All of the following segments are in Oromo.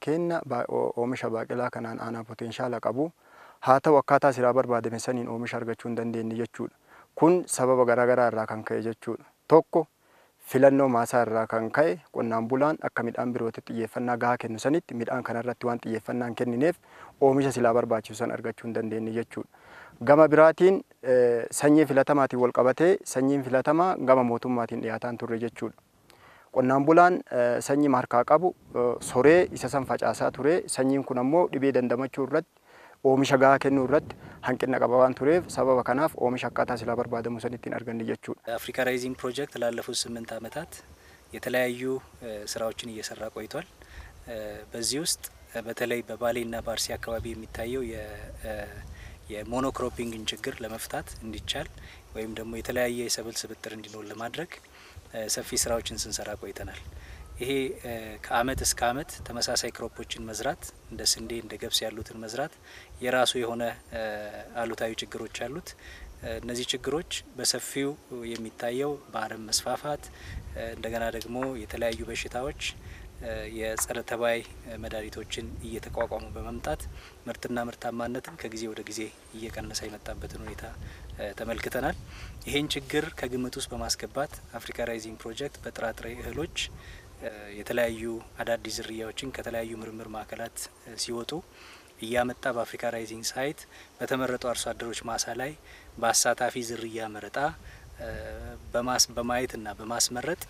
keenya oomisha baaqelaa kanaan aanaa potenshaala qabu haa ta'u akkaataa silaa barbaadame saniin oomisha argachuu hin dandeenye jechuudha. Kun sababa garaagaraa irraa kan ka'e jechuudha. Tokko filannoo maasaa irraa kan ka'e qonnaan bulaan akka midhaan birootti xiyyeeffannaa gahaa kennu sanitti midhaan kanarratti waan xiyyeeffannaa hin kennineef oomisha silaa barbaachisu san argachuu hin dandeenye jechuudha. Gama biraatiin sanyii filatamaatiin wal qabatee sanyiin filatamaa gama mootummaatiin dhiyaataan turre jechuudha. Qonnaan bulaan sanyii harkaa qabu soree isa san facaasaa ture sanyiin kun ammoo dhibee dandamachuu irratti oomisha gahaa kennuu irratti hanqina qaba waan tureef sababa kanaaf oomisha akkaataa silaa barbaadamu san ittiin arganne jechuudha. አፍሪካ ራይዚንግ ፕሮጀክት ላለፉት ስምንት ዓመታት የተለያዩ ስራዎችን እየሰራ ቆይቷል። በዚህ ውስጥ በተለይ በባሌና በአርሲ አካባቢ የሚታየው የሞኖክሮፒንግን ችግር ለመፍታት እንዲቻል ወይም ደግሞ የተለያየ የሰብል ስብጥር እንዲኖር ለማድረግ ሰፊ ስራዎችን ስንሰራ ቆይተናል። ይሄ ከአመት እስከ አመት ተመሳሳይ ክሮፖችን መዝራት እንደ ስንዴ እንደ ገብስ ያሉትን መዝራት የራሱ የሆነ አሉታዊ ችግሮች አሉት። እነዚህ ችግሮች በሰፊው የሚታየው በአረም መስፋፋት፣ እንደገና ደግሞ የተለያዩ በሽታዎች የጸረ ተባይ መድኃኒቶችን እየተቋቋሙ በመምጣት ምርትና ምርታማነትን ከጊዜ ወደ ጊዜ እየቀነሰ የመጣበትን ሁኔታ ተመልክተናል። ይህን ችግር ከግምት ውስጥ በማስገባት አፍሪካ ራይዚንግ ፕሮጀክት በጥራጥሬ እህሎች የተለያዩ አዳዲስ ዝርያዎችን ከተለያዩ ምርምር ማዕከላት ሲወጡ እያመጣ በአፍሪካ ራይዚንግ ሳይት በተመረጡ አርሶ አደሮች ማሳ ላይ በአሳታፊ ዝርያ መረጣ በማየትና በማስመረጥ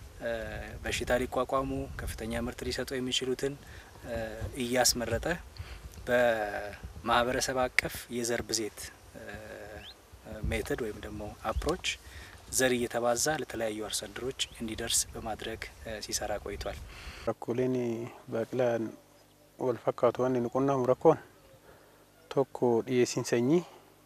በሽታ ሊቋቋሙ ከፍተኛ ምርት ሊሰጡ የሚችሉትን እያስመረጠ በማህበረሰብ አቀፍ የዘር ብዜት ሜትድ ወይም ደግሞ አፕሮች ዘር እየተባዛ ለተለያዩ አርሶ አደሮች እንዲደርስ በማድረግ ሲሰራ ቆይቷል። Rakkooleen baaqelaan wal fakkaatu waan inni qunnamu rakkoon tokko dhiyeessiin sanyii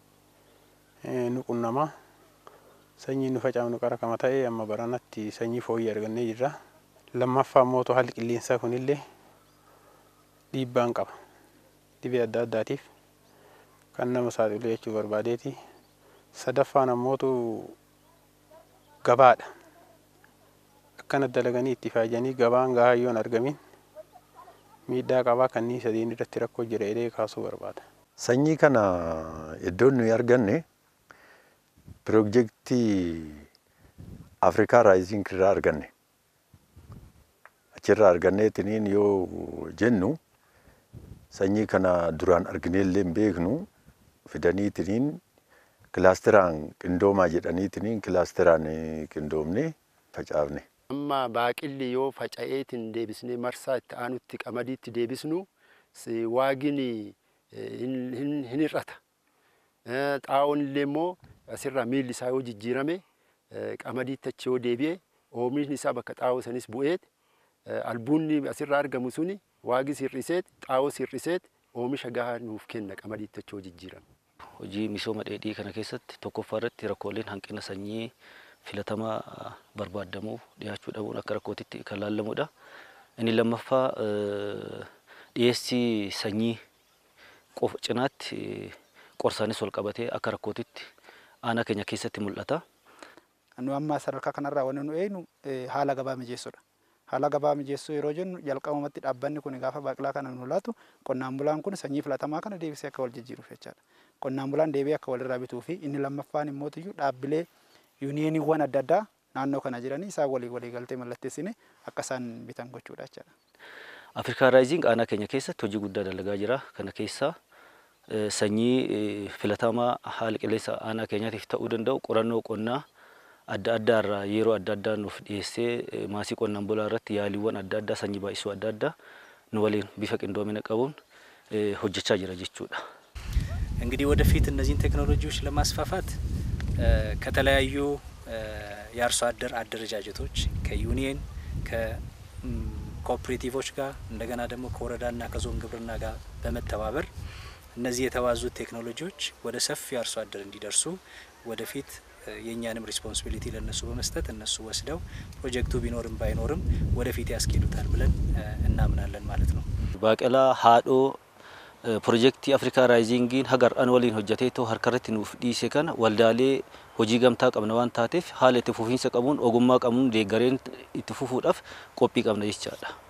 nu qunnamaa sanyii nu facaafnu qara kama ta'e amma baranatti sanyii fooyyee argannee jirra. Lammaffaa immoo haalli qilleensaa kunillee dhiibbaan qaba. Dhibee adda addaatiif kan nama saaxilu jechuu barbaadeeti. Sadaffaan ammootu gabaadha. Akkana dalaganii itti faayanii gabaan gahaa yoo hin argamin miidhaa qabaa kanneen sadiin irratti rakkoo jira jedhee kaasuu barbaada. Sanyii kana iddoon nuyi arganne piroojeektii Afrikaa Raayizing irraa arganne. Achirraa arganneetiniin yoo jennu sanyii kana duraan argineellee hin beeknu fidaniitiniin kilaasteraan qindoomaa jedhaniitiniin kilaasteraan qindoomne facaafne. Amma baaqilli yoo faca'eetiin deebisnee marsaa itti aanutti qamadiitti deebisnu waagin hin hir'ata. Xaa'oon illee immoo asirraa miilli isaa yoo jijjiirame qamadiitti achi yoo deebi'e oomishni isaa bakka xaa'oo sanis bu'eet albuunni asirraa argamu suni waagi sirriseet xaa'oo sirriseet oomisha gahaa nuuf kenna qamadiitti achi yoo jijjiirame. Hojii misooma dheedhii kana keessatti tokkoffaa irratti rakkooleen hanqina sanyii filatamaa barbaadamuu dhiyaachuu dhabuun akka rakkootitti kan laallamudha. Inni lammaffaa dhiyeessii sanyii qofa cinaatti qorsaanis wal qabatee akka rakkootitti aanaa keenya keessatti mul'ata. Nu amma sadarkaa kanarraa wanti nu eegnu haala gabaa mijeessuudha. Haala gabaa mijeessuu yeroo jennu jalqabamatti dhaabbanni kun gaafa baaqilaa kana nu laatu qonnaan bulaan kun sanyii filatamaa kana deebisee akka wal jijjiiruuf jechaadha. Qonnaan bulaan deebi'ee akka walirraa bituu fi inni lammaffaan immoo dhaabbilee yuuniyeeniiwwan adda addaa naannoo kana jiranii isaan walii walii galtee mallatteessine akka isaan bitan gochuudha jechaadha. Afrikaa Raayizing aanaa keenya keessatti hojii guddaa dalagaa jira. Kana keessaa sanyii filatamaa haala qilleensa aanaa keenyaatiif ta'uu danda'u qorannoo qonnaa adda addaa irraa yeroo adda addaa nuuf dhiyeessee maasii qonnaan bulaa irratti yaaliiwwan adda addaa sanyii baay'isuu adda addaa nu waliin bifa qindoomina qabuun hojjechaa jira jechuudha. እንግዲህ ወደፊት እነዚህን ቴክኖሎጂዎች ለማስፋፋት ከተለያዩ የአርሶ አደር አደረጃጀቶች ከዩኒየን ከኮኦፕሬቲቮች ጋር እንደገና ደግሞ ከወረዳና ከዞን ግብርና ጋር በመተባበር እነዚህ የተባዙት ቴክኖሎጂዎች ወደ ሰፊ አርሶ አደር እንዲደርሱ ወደፊት የእኛንም ሪስፖንሲቢሊቲ ለእነሱ በመስጠት እነሱ ወስደው ፕሮጀክቱ ቢኖርም ባይኖርም ወደፊት ያስኬዱታል ብለን እናምናለን ማለት ነው። ባቄላ ሀዶ ፕሮጀክtii afrikaa raayizingiin hagar an waliin hojjateetoo harkarratti nuuf dhiise kana waldaalee hojii gamtaa qabna waan taateef haala itti fufiinsa qabuun ogummaa qabuun deeggareen itti fufuudhaaf qophii qabna jechaadha.